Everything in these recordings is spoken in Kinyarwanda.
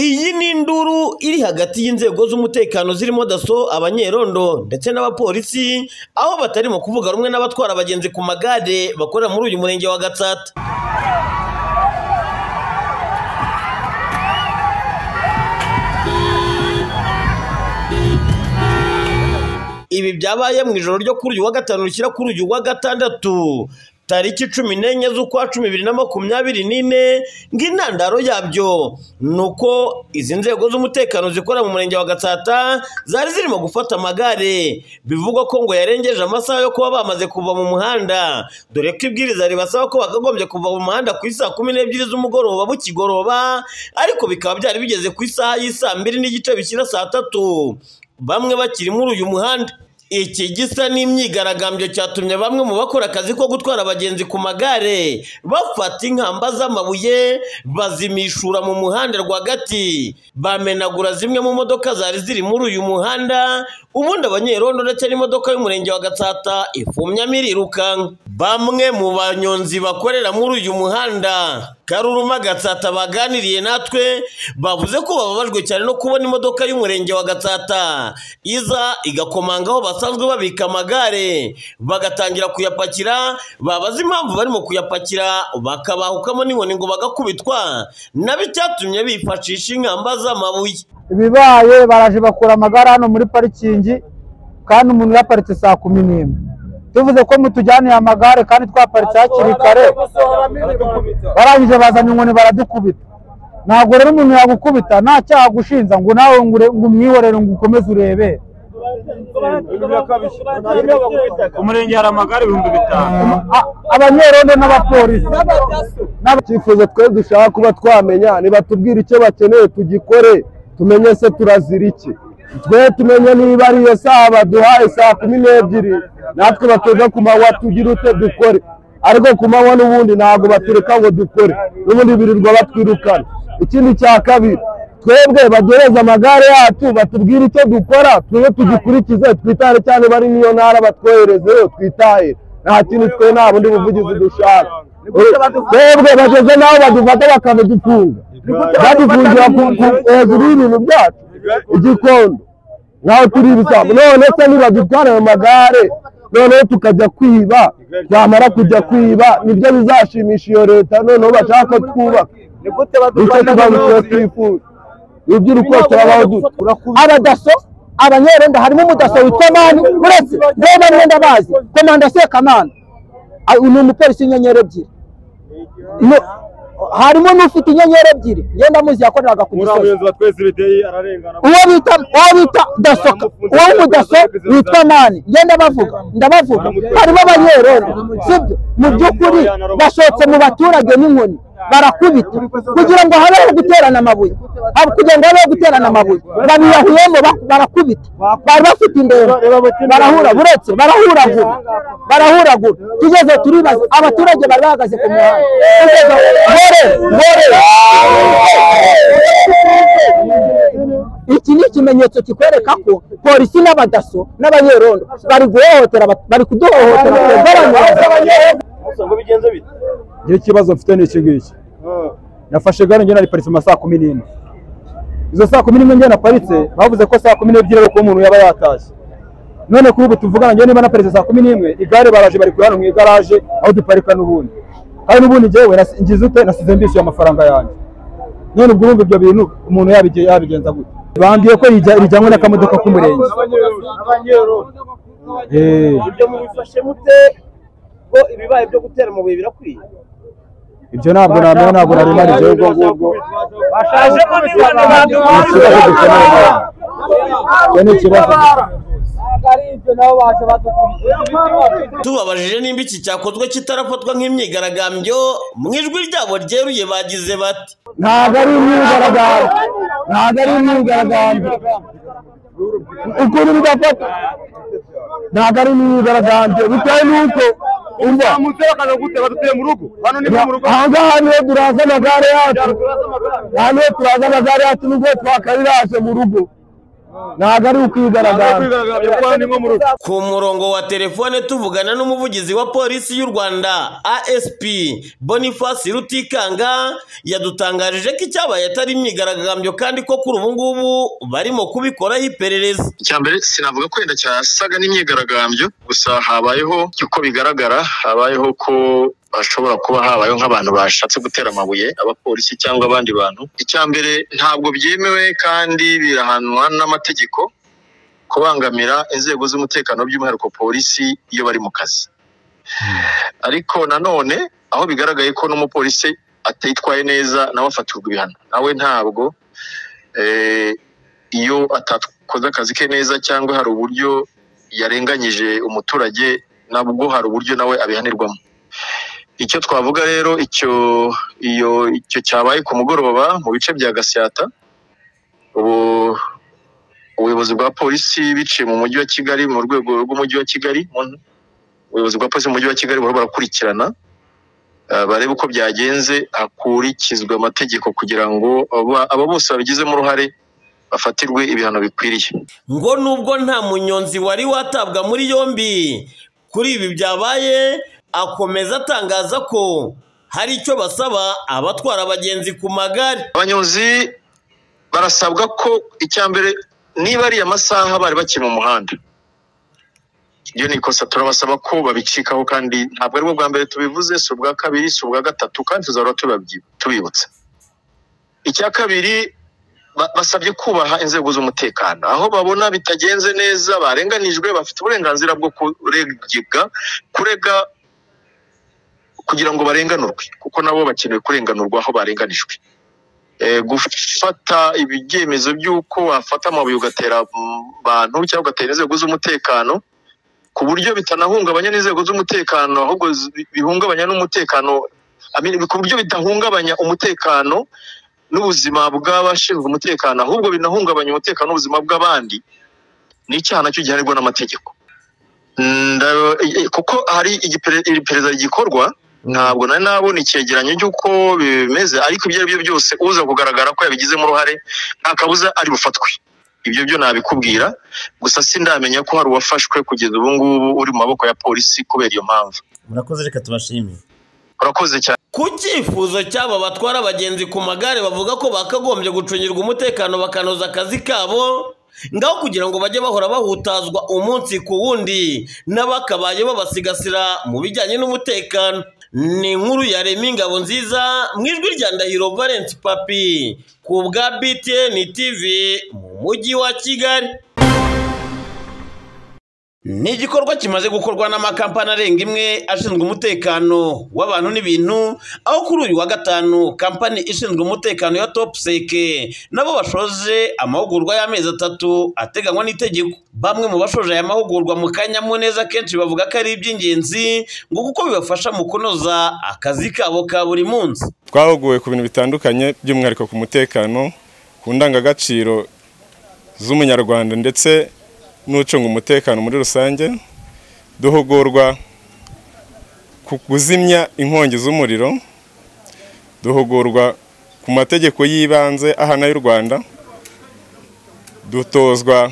Iyi ni induru iri hagati y'inzego z'umutekano zirimo daso, abanyerondo ndetse n'abapolisi, aho batari mu kuvuga rumwe n'abatwara abagenzi ku magare bakorera muri uyu murenge wa Gatsata. Ibi byabaye mu ijoro ryo kuri uyu wa gatanu rishyira kuri uyu wa gatandatu tariki cumi n'enye z'ukwa cumi bibiri na makumyabiri n'ine ng'intandaro yabyo ni uko izi nzego z'umutekano zikorera mu murenge wa Gatsata zari zirimo gufata amagare bivugwa ko ngo yarengeje amasaha yo kuba bamaze kuva mu muhanda dore ko ibwiriza ribasaba ko bakagombye kuva mu muhanda ku isaa kumi n'ebyiri z'umugoroba bukigoroba ariko bikaba byari bigeze ku isaha y'isaa mbiri n'igice bishyira saa tatu bamwe bakiri muri uyu muhanda iki gisa n'imyigaragambyo cyatumye bamwe mu bakora akazi ko gutwara abagenzi ku magare bafata inkamba z'amabuye bazimishura mu muhanda rwagati bamenagura zimwe mu modoka zari ziri muri uyu muhanda ubundi abanyerondo ndetse n'imodoka y'umurenge wa Gatsata ifumyamo irirukanka bamwe mu banyonzi bakorera muri uyu muhanda Karuruma Gatsata baganiriye natwe bavuze ko bababajwe cyane no kubona imodoka y'umurenge wa Gatsata iza igakomanga aho basanzwe babika amagare bagatangira kuyapakira babaza impamvu barimo kuyapakira bakabahukamo n'inkoni ngo bagakubitwa nabo icyatumye bifashisha inkamba z'amabuye ibibaye baraje bakura amagare hano muri parikingi kandi umuntu yaparitse saa kumi n'imwe tuvuze ko mutujyaniye amagare kandi twaparitse hakiri kare barangije bazanye inkoni baradukubita ntabwo rero umuntu yagukubita nta cyaha agushinza ngo nawe ngo umwihorere ngo ukomeze urebe ku murenge hari amagare ibihumbi bitanu A- abanyerondo n'abapolisi icyifuzo twe dushaka kuba twamenya nibatubwira icyo bakeneye tugikore tumenye se turazira iki twe tumenye niba ari iyo saha baduhaye saa kumi n'ebyiri natwe batoza ku manywa tugire ute dukore ariko ku manywa n'ubundi ntabwo batureka ngo dukore n'ubundi birirwa batwirukana ikindi cya kabiri twebwe baduhereze amagare yacu batubwire icyo dukora twebwe tugikurikize twitahire cyane bari n'iyo ntara batwoherezeyo twitahire nta kindi twe nta bundi buvugizi dushaka twebwe bageze n'aho badufata bakabidufunga badufungira ku- ku- hejuru y'ibintu byacu igikondo nkaho turi ibisambo none se nibadutwara ayo magare noneho tukajya kwiba twamara kujya kwiba nibyo bizashimisha iyo leta noneho bashaka ko twubaka nicyo tuba twifuza iby'urukundo turabaho dute abadaso abanyerondo harimo umudaso witwa mani uretse ngewe na mwenda bazi komanda sekamana Ah, ni umupolisi w'inyenyeri ebyiri No- harimo n'ufite inyenyeri ebyiri ngenda muzi yakoreraga ku muri abo gisozi bayobozi batweza ibiteye ararengana uwo bita uwo bita daso uwo w'umudaso witwa mani ngenda bavuga ndabavuga harimo abanyerondo sibyo mu by'ukuri bashotse mu baturage n'inkoni barakubita kugira ngo habeho guterana amabuye Hab- kugira ngo habeho guterana amabuye babiyahuyemo ba- barakubita bari bafite indembe barahura buretse barahuragura barahuragura tugeze turibaza abaturage bari bahagaze ku mihanda tugeze gore gore iki ni ikimenyetso kikwereka ko polisi n'abadaso n'abanyerondo bari guhohotera abat- bari kuduhohotera baranyuranye. njyewe ikibazo mfite ni iki ngiki nafashe gare njyewe nariparitse mu ma saa kumi n'imwe izo saa kumi n'imwe njyewe naparitse bavuze ko saa kumi n'ebyiri ari uko umuntu yaba yatashye none kuri ubu tuvugana njyewe niba naparitse saa kumi n'imwe igare baraje bari kuri hano mu igaraje aho duparika n'ubundi kandi n'ubundi njyewe nasi- ngize ute nasize mbishyuye amafaranga yanjye none ubwo urumva ibyo bintu umuntu yabige- yabigenza gute bambwiye ko rijya- rijyanwe n'akamodoka k'umurenge Eh, ibyo mubifashe mute ko ibibaye byo gutera amabuye birakwiye ibyo ntabwo namenya ntabwo nari narigeze ubwo ngubwo Ni ikibazo dukeneye. Icyo ni ikibazo tubabajije nimba iki cyakozwe kitarafatwa nk'imyigaragambyo mu ijwi ryabo ryeruye bagize bati ntabwo ari imyigaragambyo ntabwo ari imyigaragambyo ukuri bigafata ntabwo ari imyigaragambyo bitewe n'uko umva bakaza gute badutuye mu rugo hano ni mu rugo aha ngaha niho turaza amagare yacu aha niho turaza amagare yacu nubwo twakariraje mu rugo ntabwo ari ukwigaragambya kwigaragambya kuko ni nko mu rugo ku murongo wa telefone tuvugana n'umuvugizi wa polisi y'u rwanda asp boniface rutikanga yadutangarije ko icyabaye atari imyigaragambyo kandi ko kuri ubu ngubu barimo kubikoraho iperereza icya mbere sinavuga ko wenda cyasaga n'imyigaragambyo gusa habayeho uko bigaragara habayeho ko hashobora kuba habayeho nk'abantu bashatse gutera amabuye abapolisi cyangwa abandi bantu icya mbere ntabwo byemewe kandi birahanwa n'amategeko kubangamira inzego z'umutekano by'umwihariko polisi iyo bari mu kazi ariko nanone aho bigaragaye ko n'umupolisi atitwaye neza nawe afatirwa ibihano nawe ntabwo eh, iyo atakoze akazi ke neza cyangwa hari uburyo yarenganyije umuturage nabwo hari uburyo nawe abihanirwamo icyo twavuga rero icyo iyo icyo cyabaye ku mugoroba mu bice bya gasyata ubu ubuyobozi bwa polisi biciye mu mujyi wa kigali mu rwego rw'umujyi wa kigali mu- ubuyobozi bwa polisi mu mujyi wa kigali buhoro burakurikirana eh, barebe uko byagenze hakurikizwa amategeko kugira ngo aba- abo bose babigizemo uruhare bafatirwe ibihano bikwiriye ngo nubwo nta munyonzi wari watabwa muri yombi kuri ibi byabaye akomeza atangaza ko hari icyo basaba abatwara abagenzi ku magare abanyonzi barasabwa ko icya mbere niba ariya masaha bari bakiri mu muhanda iryo ni ikosa turabasaba ko babicikaho kandi ntabwo aribwo bwa mbere tubivuze si ubwa kabiri si ubwa gatatu kandi tuzahora tubabyi- tubibutsa icya kabiri ba- basabye kubaha inzego z'umutekano aho babona bitagenze neza barenganijwe bafite uburenganzira bwo kuregibwa kurega kugira ngo barenganurwe kuko nabo bakeneye kurenganurwa aho barenganijwe eh, gufata ibyemezo by'uko wafata amabuye ugatera mu bantu cyangwa ugatera inzego z'umutekano ku buryo bitanahungabanya n'inzego z'umutekano ahubwo zi- bihungabanya n'umutekano I mean, ku buryo bidahungabanya umutekano n'ubuzima bw'abashinzwe umutekano ahubwo binahungabanya umutekano n'ubuzima bw'abandi ni icyaha nacyo gihanirwa n'amategeko Nda- eh, kuko hari igipere- iri perereza rigikorwa ntabwo nari nabona icyegeranyo cy'uko bimeze ariko ibyo ari byo byose uza kugaragara ko yabigizemo uruhare nta kabuza ari bufatwe ibyo byo nabikubwira gusa sindamenya ko hari uwafashwe kugeza ubu ngubu uri mu maboko ya polisi kubera iyo mpamvu murakoze reka tubashimire urakoze cyane ku cyifuzo cy'aba batwara abagenzi ku magare bavuga ko bakagombye gucungirwa umutekano bakanoza akazi kabo ngaho kugira ngo bajye bahora bahutazwa umunsi ku wundi n'abakabaye babasigasira mu bijyanye n'umutekano ni inkuru ya Remy Ingabo nziza mu ijwi rya Ndahiro Valence Papi ku bwa BTN TV mu mujyi wa Kigali ni igikorwa kimaze gukorwa n'amakampani arenga imwe ashinzwe umutekano w'abantu n'ibintu aho kuri uyu wa gatanu kampani ishinzwe umutekano ya topuseke nabo bashoje amahugurwa y'amezi atatu ateganywa n'itegeko bamwe mu bashoje aya mahugurwa mu kanyamuneza kenshi bavuga ko ari iby'ingenzi ngo kuko bibafasha mu kunoza akazi kabo ka buri munsi twahuguwe ku bintu bitandukanye by'umwihariko ku mutekano ku ndangagaciro z'umunyarwanda ndetse n'ucunga umutekano muri rusange duhugurwa ku kuzimya inkongi z'umuriro duhugurwa ku mategeko y'ibanze ahana y'u rwanda dutozwa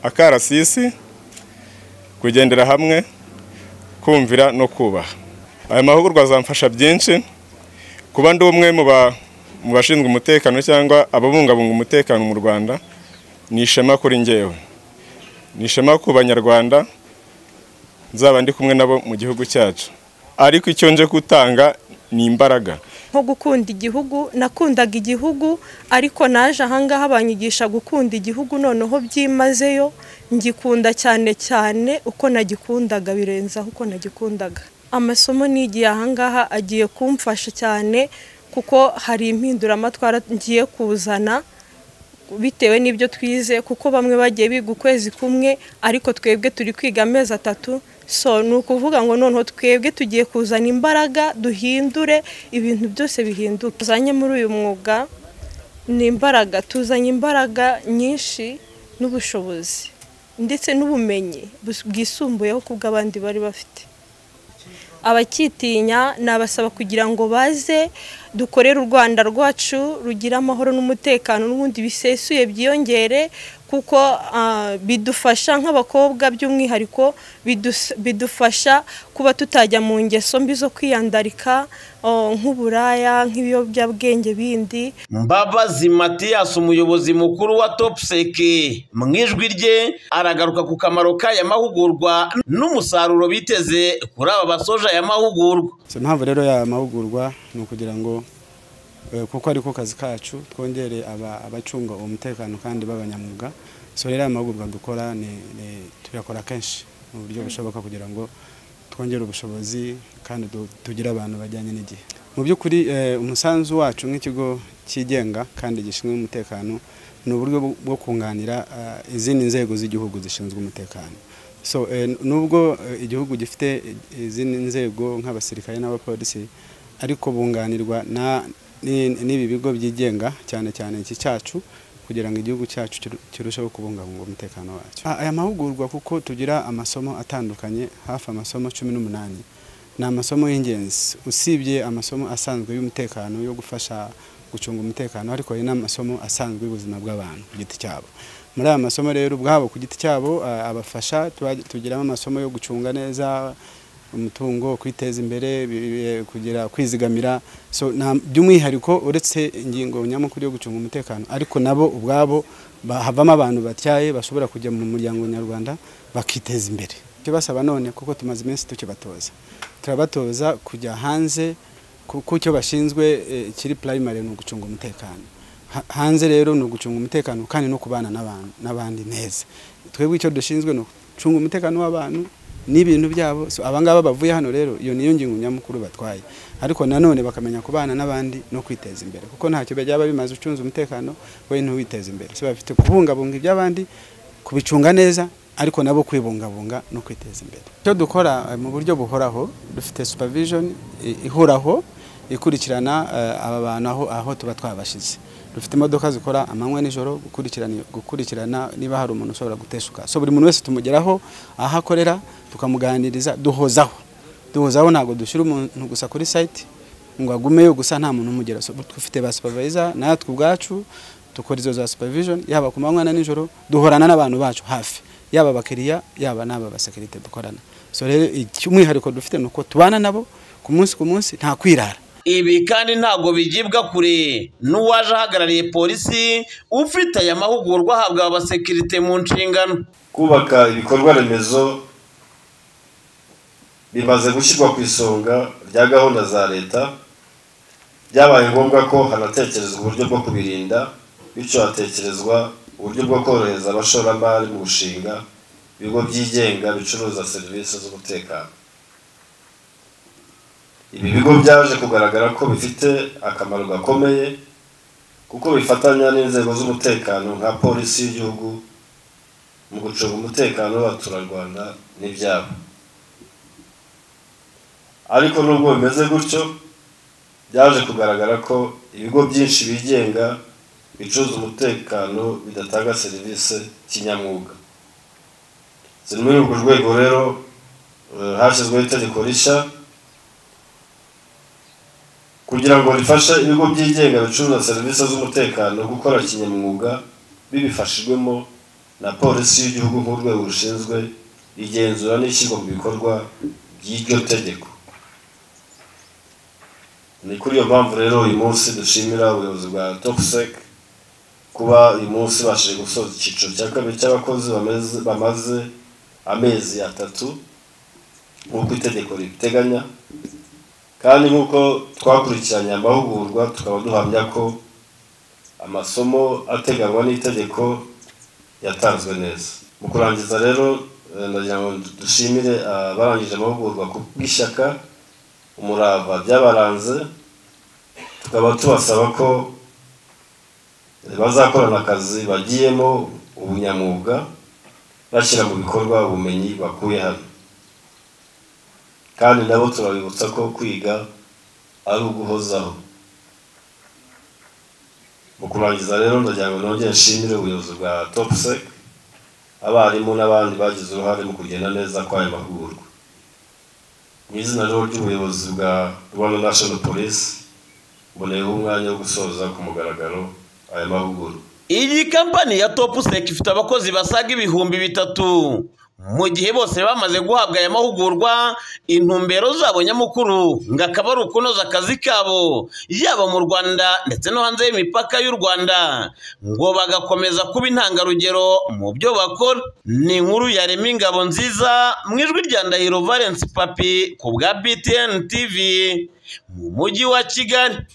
akarasisi kugendera hamwe kumvira no kubaha aya mahugurwa azamfasha byinshi kuba ndi umwe mu ba- mu bashinzwe umutekano cyangwa ababungabunga umutekano mu rwanda ni ishema kuri njyewe ni ishema ku banyarwanda nzaba ndi kumwe nabo mu gihugu cyacu ariko icyo nje gutanga ni imbaraga nko gukunda igihugu nakundaga igihugu ariko naje ahangaha banyigisha gukunda igihugu noneho byimazeyo ngikunda cyane cyane uko nagikundaga birenzaho uko nagikundaga amasomo nigiye ahangaha agiye kumfasha cyane kuko hari impinduramatwara ngiye kuzana bitewe n'ibyo twize kuko bamwe bagiye biga ukwezi kumwe ariko twebwe turi kwiga amezi atatu so ni ukuvuga ngo noneho twebwe tugiye kuzana imbaraga duhindure ibintu byose bihinduke tuzanye muri uyu mwuga ni imbaraga tuzanye imbaraga nyinshi n'ubushobozi ndetse n'ubumenyi bus- bwisumbuyeho ku bw'abandi bari bafite abakitinya nabasaba kugira ngo baze dukorere u rwanda rwacu rugira amahoro n'umutekano n'ubundi bisesuye byiyongere ku kuko ah, bidufasha nk'abakobwa by'umwihariko bidus- bidufasha kuba tutajya mu ngeso mbi zo kwiyandarika oh, nk'uburaya nk'ibiyobyabwenge bindi Mbabazi Mathias umuyobozi mukuru wa Topsec mu ijwi rye aragaruka ku kamaro k'aya mahugurwa n'umusaruro biteze kuri aba basoje aya mahugurwa so impamvu rero ya mahugurwa ni ukugira ngo eh, kuko ari ko kazi kacu twongere aba- abacunga uwo mutekano kandi b'abanyamwuga so rero aya mahugurwa dukora ni, ni tuyakora kenshi mu buryo bushoboka kugira ngo twongere ubushobozi kandi du- tugire abantu bajyanye n'igihe mu by'ukuri eh, umusanzu wacu nk'ikigo cyigenga kandi gishinzwe umutekano ni uburyo bwo- bwo kunganira eh, izindi nzego z'igihugu zishinzwe umutekano so eh, n- nubwo eh, igihugu gifite eh, izindi nzego nk'abasirikare n'abapolisi ariko bunganirwa na- ni- n'ibi bigo byigenga cyane cyane iki cyacu kugira ngo igihugu cyacu kiru- kirusheho kubungabunga umutekano wacyo Ah, aya mahugurwa kuko tugira amasomo atandukanye hafi amasomo cumi n'umunani ni amasomo y'ingenzi usibye amasomo asanzwe y'umutekano yo gufasha gucunga umutekano ariko hari n'amasomo asanzwe y'ubuzima bw'abantu ku giti cyabo muri aya masomo rero ubwabo ku giti cyabo ah, abafasha tuba- tugiramo amasomo yo gucunga neza umutungo kwiteza imbere bi- bi- kugira kwizigamira so nta- by'umwihariko uretse ingingo nyamukuru yo gucunga umutekano ariko nabo ubwabo ba- havamo abantu batyaye bashobora kujya mu muryango nyarwanda bakiteza imbere icyo basaba none kuko tumaze iminsi tukibatoza turabatoza kujya hanze kuko icyo bashinzwe eh, kiri primary ni ugucunga umutekano Ha- hanze rero ni ugucunga umutekano kandi no kubana n'abantu n'abandi neza twebwe icyo dushinzwe ni ugucunga umutekano w'abantu n'ibintu byabo so abangaba bavuye hano rero iyo niyo ngingo nyamukuru batwaye ariko nanone bakamenya kubana n'abandi no kwiteza imbere kuko ntacyo byaba bimaze ucunze umutekano we ntuwiteze imbere so bafite kubungabunga iby'abandi kubicunga neza ariko nabo kwibungabunga no kwiteza imbere icyo dukora eh, mu buryo buhoraho dufite supervision i- ihoraho ikurikirana eh, aba bantu aho, aho tuba twabashize dufite imodoka zikora amanywa nijoro gukurikirana gukurikirana niba hari umuntu ushobora guteshuka so buri muntu wese tumugeraho aho akorera tukamuganiriza duhozaho duhozaho ntabwo dushyira umuntu gusa kuri site ngo agumeyo gusa nta muntu umugera So, dufite ba supervisor natwe ubwacu dukora izo za supervision yaba ku manywa na nijoro duhorana n'abantu bacu hafi yaba abakiriya yaba n'aba basekirite dukorana so rero icy'umwihariko dufite ni uko tubana nabo ku munsi ku munsi nta kwirara ibi kandi ntabwo bigibwa kure n'uwaje ahagarariye polisi ufite aya mahugurwa ahabwa abasekirite mu nshingano kubaka ibikorwa remezo bimaze gushyirwa ku isonga rya gahunda za leta byabaye ngombwa ko hanatekerezwa uburyo bwo kubirinda bityo hatekerezwa uburyo bwo korohereza abashoramari mu gushinga ibigo byigenga bicuruza serivisi z'umutekano ibi bigo byaje kugaragara ko bifite akamaro gakomeye kuko bifatanya n'inzego z'umutekano nka polisi y'igihugu mu gucunga umutekano w'abaturarwanda n'ibyabo ariko nubwo bimeze gutyo byaje kugaragara ko ibigo byinshi bigenga bicuruza umutekano bidatanga serivisi kinyamwuga ziri muri urwo rwego rero eh, hashyizweho itegeko rishya kugira ngo rifashe ibigo byigenga bicuruza serivisi z'umutekano gukora kinyamwuga bibifashijwemo na polisi y'igihugu nk'urwego rushinzwe igenzura n'ishyirwa mu bikorwa by'iryo tegeko ni kuri iyo mpamvu rero uyu munsi dushimira ubuyobozi bwa toxsec kuba uyu munsi bashije gusoza icyiciro cya kabiri cy'abakozi bameze- bamaze amezi atatu nk'uko itegeko ribiteganya kandi nk'uko twakurikiranye amahugurwa tukaba duhamya ko amasomo ateganywa n'itegeko yatanzwe neza mu kurangiza rero eh, ndagira ngo dushimire abarangije amahugurwa ku bw'ishyaka umurava byabaranze tukaba tubasaba ko eh, bazakorana akazi bagiyemo ubunyamwuga bashyira mu bikorwa ubumenyi bakuye hano kandi nabo turabibutsa ko kwiga ari uguhozaho mu kurangiza rero ndagira ngo nongere nshimire ubuyobozi bwa topsec abarimu n'abandi bagize uruhare mu kugenda neza kw'aya mahugurwa mu izina rero ry'ubuyobozi bwa rwanda national police mboneyeho umwanya wo gusoza ku mugaragaro aya mahugurwa iyi kampani ya topu seki ifite abakozi basaga ibihumbi bitatu mu gihe bose bamaze guhabwa aya mahugurwa intumbero zabo nyamukuru ngo akaba ari ukunoza akazi kabo yaba mu rwanda ndetse no hanze y'imipaka y'u rwanda ngo bagakomeza kuba intangarugero mu byo bakora ni inkuru yarema ingabo nziza mu ijwi rya ndahiro valence papi ku bwa btn tv mu mujyi wa kigali